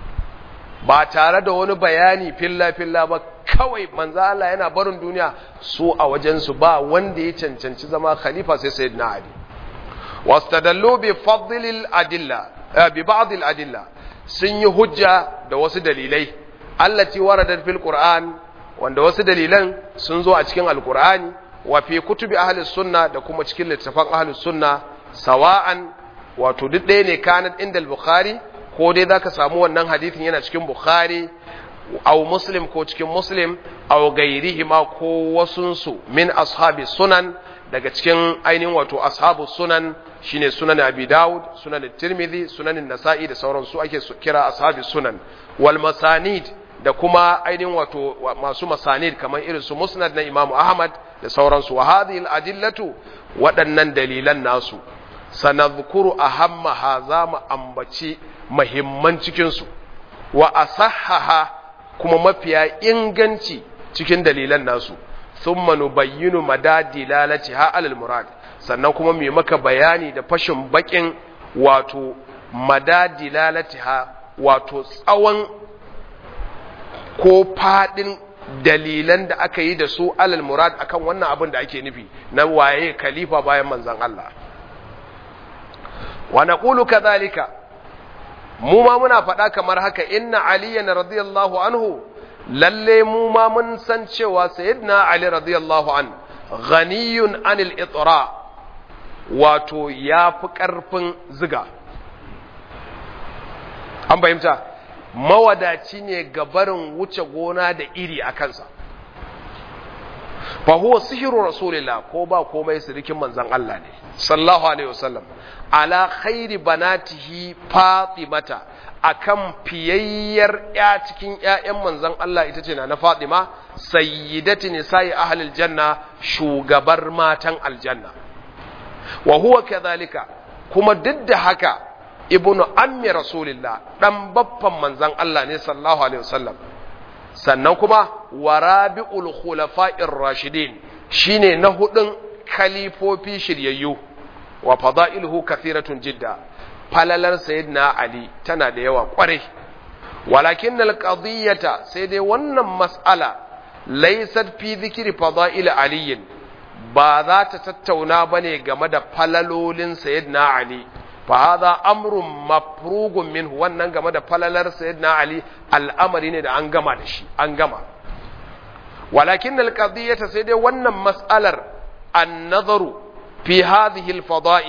ba tare da wani bayani filla filla ba kawai manzon Allah yana barin duniya su a wajen su ba wanda ya cancanci zama khalifa sai sayyidina ali wastadallu bi fadlil adilla bi ba'd al adilla sun yi hujja da wasu dalilai allati waradat fil qur'an wanda wasu dalilan sun zo a cikin alkur'ani wa fi kutubi ahlus sunna da kuma cikin littafan ahlus sunna sawa'an wato duk ɗaya ne kanat inda al-bukhari ko dai zaka samu wannan hadithin yana cikin bukhari aw muslim ko cikin muslim aw gairihi ma ko wasunsu min ashabi sunan daga cikin ainihin wato ashabu sunan shine sunan abi daud sunan tirmidhi sunan nasa'i da sauransu ake kira ashabi sunan wal masanid da kuma ainihin wato masu masanid kamar irin su musnad na imamu ahmad da sauransu wa hadhihi al-adillatu waɗannan dalilan nasu sanadhkuru ahammaha za mu ambaci muhimman cikin su wa asahhaha kuma mafiya inganci cikin dalilan nasu thumma nubayyinu madadilalatiha alal murad sannan kuma mu maka bayani da fashin bakin wato madadilalatiha wato tsawon ko fadin dalilan da aka yi da su alal murad akan wannan abin da ake nufi na waye khalifa bayan manzon Allah wa naqulu kadhalika mu ma muna faɗa kamar haka inna aliyan radiyallahu anhu lalle mu ma mun san cewa sayyidina ali radiyallahu an ghaniyun anil itra wato ya fi ƙarfin ziga an fahimta mawadaci ne ga barin wuce gona da iri a kansa fa huwa sihiru rasulillah ko ba komai sirikin manzon Allah ne sallallahu alaihi wasallam ala khairi banatihi fatimata akan fiyayyar ya cikin ƴaƴan manzon Allah ita ce na Fatima sayyidati nisa'i ahlil janna shugabar matan aljanna wa huwa kadhalika kuma duk da haka ibnu ammi rasulillah dan baffan manzon Allah ne sallallahu alaihi wasallam sannan kuma warabi'ul khulafa'ir rashidin shine na hudun khalifofi shiryayyu wa fada'iluhu kathiratun jidda falalar sayyidina ali tana da yawa kwarai walakin alqadiyata sai dai wannan mas'ala laysat fi dhikri fada'il aliyin ba za ta tattauna bane game da falalolin sayyidina ali fa hadha amrun mafrugun minhu wannan game da falalar sayyidina ali al'amari ne da an gama da shi an gama walakin alqadiyata sai dai wannan mas'alar an-nazaru fi hadhihi al-fada'il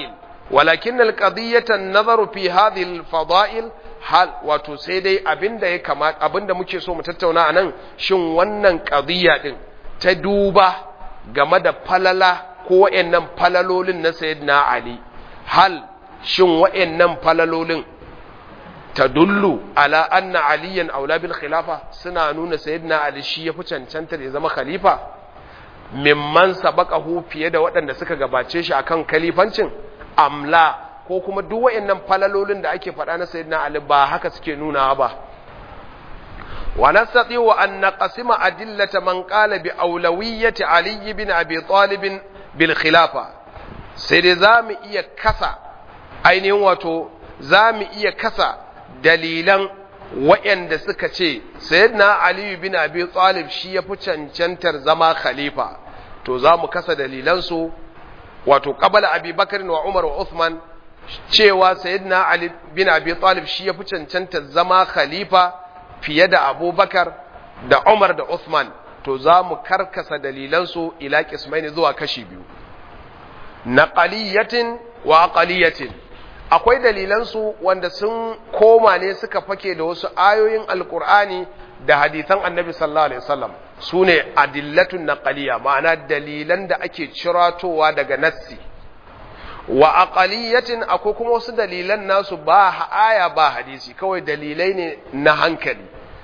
walakin alqadiyata an-nazaru fi hadhihi al-fada'il hal wato sai dai abinda ya kamata abinda muke so mu tattauna anan shin wannan qadiyya din ta duba game da falala ko wayannan falalolin na sayyidina ali hal shin wayannan falalolin tadullu ala anna aliyan aula bil khilafa suna nuna sayyidina ali shi yafi cancanta ya zama khalifa mimman sabaqahu fiye da waɗanda suka gabace shi akan khalifancin amla ko kuma duk wayannan falalolin da ake faɗa na sayyidina ali ba haka suke nuna ba wa nastati wa an naqsima adillata man qala bi awlawiyyati ali ibn abi talib bil khilafa sai dai zamu iya kasa ainihin wato zamu iya kasa dalilan waɗanda suka ce sayyidina Ali bin Abi Talib shi ya fi cancantar zama khalifa to za mu kasa dalilansu wato qabala Abi Bakar wa Umar wa Uthman cewa sayyidina Ali bin Abi Talib shi ya fi cancantar zama khalifa fiye da Abubakar da Umar da Uthman to za mu karkasa dalilansu ila qismaini zuwa kashi biyu naqaliyatin wa aqaliyatin akwai dalilansu wanda sun koma ne suka fake da wasu ayoyin alkur'ani da hadithan annabi sallallahu alaihi wasallam su ne adillatun naqaliya ma'ana dalilan da ake ciratowa daga nassi wa aqaliyatin akwai kuma wasu dalilan nasu ba aya ba hadisi kawai dalilai ne na hankali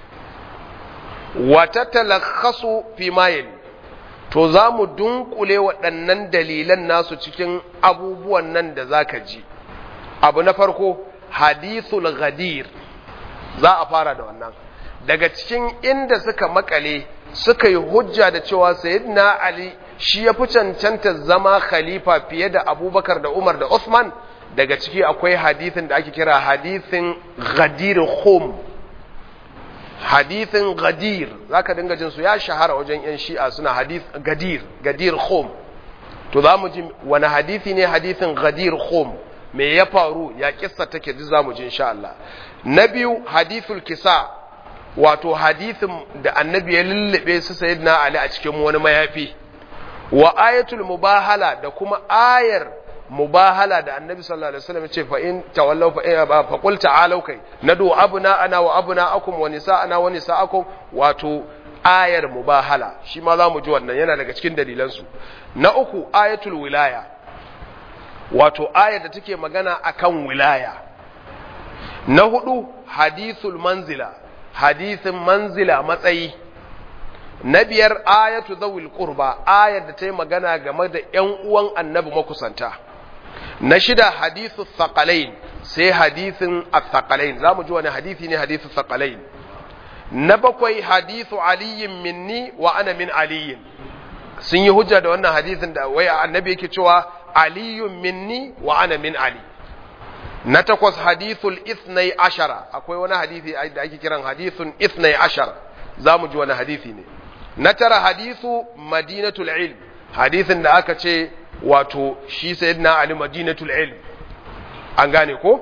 wa tatalakhasu fi ma to za mu dunkule waɗannan dalilan nasu cikin abubuwan nan da zaka ji abu na farko hadithul ghadir za a fara da wannan daga cikin inda suka makale suka yi hujja da cewa sayyidina ali shi ya fi cancanta zama khalifa fiye da abubakar da umar da usman daga ciki akwai hadithin da ake kira hadithin ghadir khum hadithin ghadir zaka dinga jin su ya shahara wajen yan shi'a suna hadith gadir gadir khum to za mu ji wani hadithi ne hadithin ghadir khum me ya faru ya kissa take duk zamu ji insha Allah na biyu hadithul kisa wato hadithin da annabi ya lullube su sayyidina Ali a cikin wani mayafi wa ayatul mubahala da kuma ayar mubahala da annabi sallallahu alaihi wasallam ce fa in tawallaw fa in fa qul ta'alu kai nadu abuna ana wa abuna akum wa nisa'ana wa nisa'akum wato ayar mubahala shi ma zamu ji wannan yana daga cikin dalilan su na uku ayatul wilaya wato ayar da take magana akan wilaya na hudu hadithul manzila hadithin manzila matsayi na biyar ayatu zawil qurba ayar da ta yi magana game da ƴan uwan annabi makusanta na shida hadithu thaqalain sai hadithin athqalain zamu ji wani hadithi ne hadithu thaqalain na bakwai hadithu aliyin minni wa ana min aliyin sun yi hujja da wannan hadithin da wai annabi yake cewa aliyun minni wa ana min ali na takwas hadithul ithnai ashara akwai wani hadithi da ake kiran hadithun ithnai ashara za mu ji wani hadithi ne na tara hadithu madinatul ilm hadithin da aka ce wato shi sayyidina ali madinatul ilm an gane ko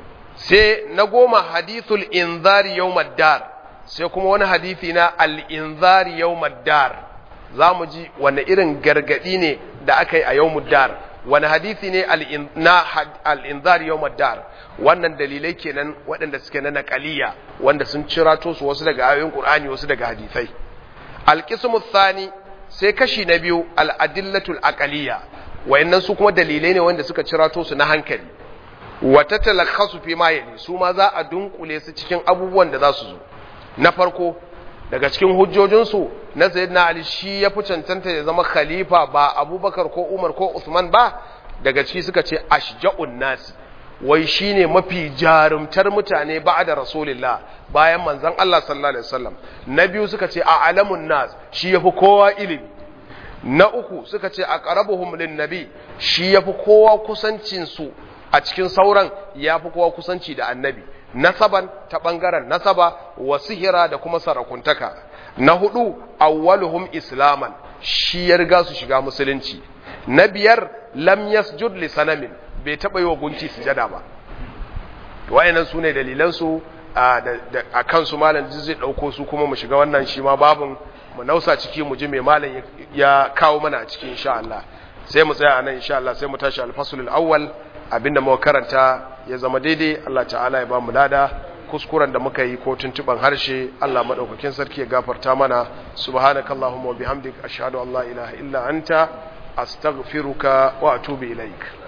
sai na goma hadithul inzari yawmad dar sai kuma wani hadithi na al inzari yawmad dar za mu ji wani irin gargadi ne da aka yi a yawmud dar wani hadithi ne na al'inzar yau dar wannan dalilai kenan waɗanda suke na naƙaliya wanda sun cirato su wasu daga ayoyin ƙur'ani wasu daga hadithai alƙismu thani sai kashi na biyu al'adillatul aƙaliya wayannan su kuma dalilai ne wanda suka cirato su na hankali wata talakhasu fi ma yali su ma za a dunkule su cikin abubuwan da za su zo na farko daga cikin hujjojinsu na sayyidina ali shi ya fi cancanta ya zama khalifa ba abubakar ko umar ko usman ba daga ciki suka ce ashja'un nasi wai shine mafi jarumtar mutane ba da rasulillah bayan manzon Allah sallallahu alaihi wasallam na biyu suka ce a alamun nas shi yafi kowa ilimi na uku suka ce aqrabuhum lin nabi shi yafi kowa kusancin su a cikin sauran yafi kowa kusanci da annabi nasaban ta ɓangaren nasaba wa sihira da kuma sarakuntaka na hudu awwaluhum islaman shi ya riga su shiga musulunci na biyar lam yasjud li sanamin bai taɓa yi wa gunki sujada ba wayannan su ne dalilansu a kansu malam zai ɗauko su kuma mu shiga wannan shi ma babin mu nausa ciki mu ji mai malam ya kawo mana a ciki insha Allah sai mu tsaya a nan insha Allah sai mu tashi alfasul awwal abinda muka karanta ya zama daidai Allah ta'ala ya ba mu lada kuskuren da muka yi ko tuntuban harshe Allah madaukakin sarki ya gafarta mana subhanakallahumma wa bihamdik ashhadu an la ilaha illa anta astaghfiruka wa atubu ilaik